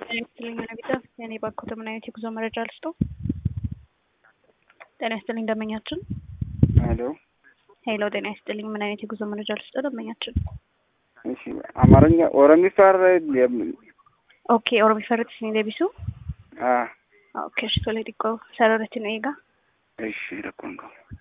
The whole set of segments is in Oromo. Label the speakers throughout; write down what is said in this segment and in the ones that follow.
Speaker 1: ጤና ይስጥልኝ አቢታ የኔ ባንኮት ምን አይነት የጉዞ መረጃ ልስጠው? ጤና ይስጥልኝ ደንበኛችን።
Speaker 2: ሄሎ
Speaker 1: ሄሎ ጤና ይስጥልኝ ምን አይነት የጉዞ መረጃ ልስጠው? ደንበኛችን።
Speaker 2: እሺ አማርኛ ኦሮሚፋር
Speaker 1: ኦኬ ኦሮሚፈርት ሲኒ ደቢሱ
Speaker 2: አ
Speaker 1: ኦኬ እሺ ቶሎ ዲቆ ሰረረችን ኤጋ
Speaker 2: እሺ ረኮንኮ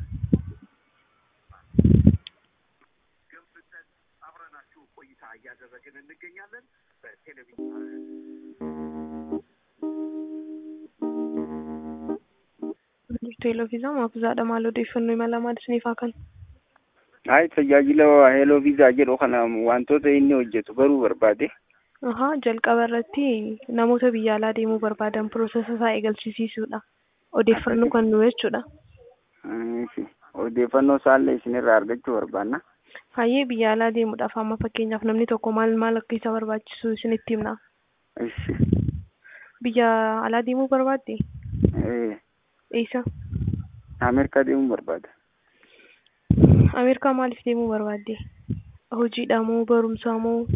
Speaker 3: Teeloo fiizaa maafuzaadha maal odeeffannoo imala maal isiniif haa kennu?
Speaker 2: Ay tajaajila heeloo viizaa jedhu kana wantoota inni hojjetu baruu barbaade.
Speaker 3: Ahaa jalqaba irratti namoota biyya alaa deemuu barbaadan piroosesa isaa eegalchisiisuudha. Odeeffannoo kan nu jechuudha.
Speaker 2: Ishi odeeffannoo isaallee isinirraa argachuu barbaanna.
Speaker 3: Hayyee biyya alaa deemuudhaaf amma fakkeenyaaf namni tokko maal maal akka isa barbaachisu isinitti himna.
Speaker 2: Ishi
Speaker 3: Biyya alaa deemuu barbaadde?
Speaker 2: ee
Speaker 3: Eessa?
Speaker 2: Ameerikaa deemuu barbaada.
Speaker 3: Ameerikaa maaliif deemuu barbaadde? Hojiidha moo barumsaa moo?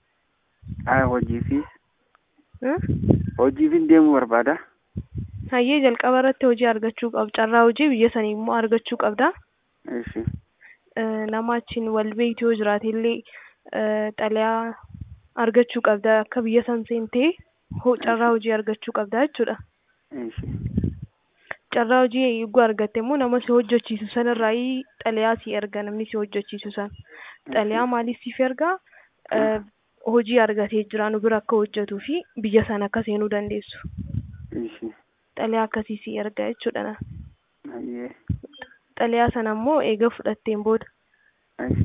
Speaker 2: Ay hojiifis
Speaker 3: Hmm?
Speaker 2: hojiifin deemuu barbaada.
Speaker 3: Hayyee jalqaba irratti hojii argachuu qabda. Carraa hojii biyya sanii immoo argachuu qabda.
Speaker 2: Ishi
Speaker 3: Eh, nama achiin wal beektu yoo jiraate illee eh, xalayaa argachuu qabda. Akka biyya san seentee ho- carraa hojii argachuu qabda jechuudha.
Speaker 2: ishi
Speaker 3: Carraa hojii eeguu argatte immoo nama si hojjechiisu sanirraa xalayaa si erga namni si hojjechiisu san. Xalayaa maaliif siif ergaa? Eh, hojii argatee jira nu bira akka hojjetuu fi biyya sana akka seenuu dandeessu.
Speaker 2: ishi
Speaker 3: Xalayaa akkasii si erga jechuudha.
Speaker 2: ayyee
Speaker 3: Xalayaa sana immoo eega fudhatteen booda
Speaker 2: ishi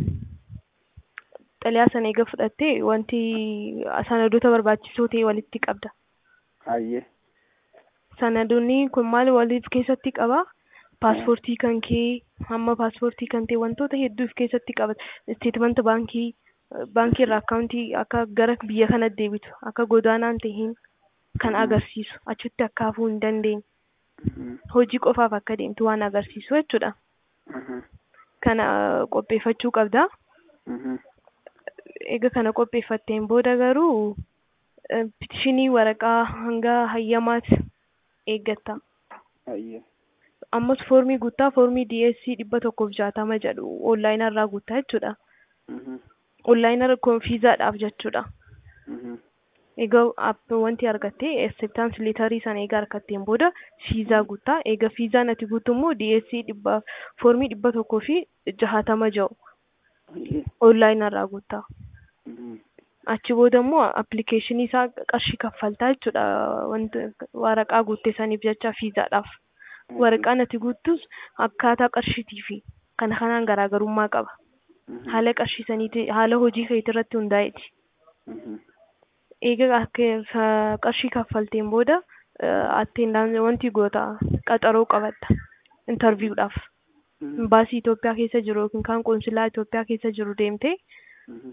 Speaker 3: xalayaa sana eega fudhattee wanti sanadoota barbaachisoo ta'e walitti qabda.
Speaker 2: ayyee
Speaker 3: Sanadoonni kun maal waliif keessatti qaba? Paaspoortii kan kee, hamma paaspoortii kan ta'e wantoota hedduuf keessatti qabata. Isteetmanta baankii, baankii irraa akkaawuntii akka gara biyya kana deebitu, akka godaanaan ta'een kan agarsiisu, achitti akka hafuu hin dandeenye,
Speaker 2: Mhm.
Speaker 3: hojii qofaaf akka deemtu waan agarsiisu jechuudha.
Speaker 2: Mhm.
Speaker 3: Kana qopheeffachuu qabda.
Speaker 2: Mhm.
Speaker 3: Eega kana qopheeffatteen booda garuu eh, pitishinii waraqaa hanga hayyamaati eeggatta.
Speaker 2: ayyee
Speaker 3: Ammas foormii guuttaa foormii DSC dhibba tokkoof jaatama jedhu onlaayinaa irraa guuttaa jechuudha.
Speaker 2: Mhm.
Speaker 3: Onlaayinaa konfiizaadhaaf jechuudha.
Speaker 2: Mhm.
Speaker 3: Egaa app wanti argattee acceptance leetarii sana eega argatteen booda fiizaa guuttaa. Eega fiizaan ati guuttu immoo DSC dhibba foormii dhibba tokkoo fi jahatama jedhu
Speaker 2: ayyee
Speaker 3: onlaayinaa irraa guuttaa.
Speaker 2: Mhm.
Speaker 3: Achi booda immoo appilikeeshinii isaa qarshii kaffaltaa jechuudha. Wanti waraqaa guutte saniif jecha fiizaadhaaf. Waraqaan ati guuttus akkaataa qarshiitii fi kana kanaan garaagarummaa qaba.
Speaker 2: Mhm.
Speaker 3: Haala qarshii saniiti haala hojii keetii irratti hundaa'eeti.
Speaker 2: Mhm.
Speaker 3: Eega akka sa- qarshii kaffalteen booda attendaan wanti goota qaxaroo qabatta intarviidhaaf.
Speaker 2: Mhm.
Speaker 3: Imbaasii Itoophiyaa keessa jiru yookiin kan qoonsilaa Itoophiyaa keessa jiru deemtee
Speaker 2: Mhm.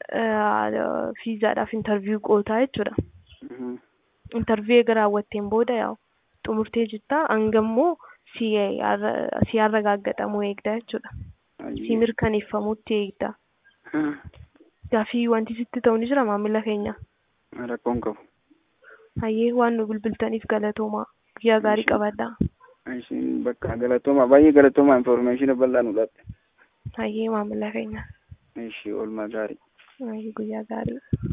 Speaker 3: fiizaadhaaf intarviiyuu gootaa jechuudha.
Speaker 2: Mhm.
Speaker 3: Intarviiyuu eega raawwatteen booda yaa'u xumurtee jirta hangammoo si arra- si arragaaggatamuu eegda jechuudha. Si
Speaker 2: ayyee
Speaker 3: mirkaneeffamutti eegda.
Speaker 2: Mhm.
Speaker 3: Gaafii wanti sitti ta'u ni jira maamila keenya.
Speaker 2: rakkoon qabu.
Speaker 3: Hayyee waan nu bilbiltaniif galatoomaa. Guyyaa gaarii qabaadhaa.
Speaker 2: Ishiin bakka galatooma baay'ee galatooma information bal'aa nu latte.
Speaker 3: Hayyee maamila keenya.
Speaker 2: Ishii oolmaa gaarii.
Speaker 3: Hayyee guyyaa gaarii.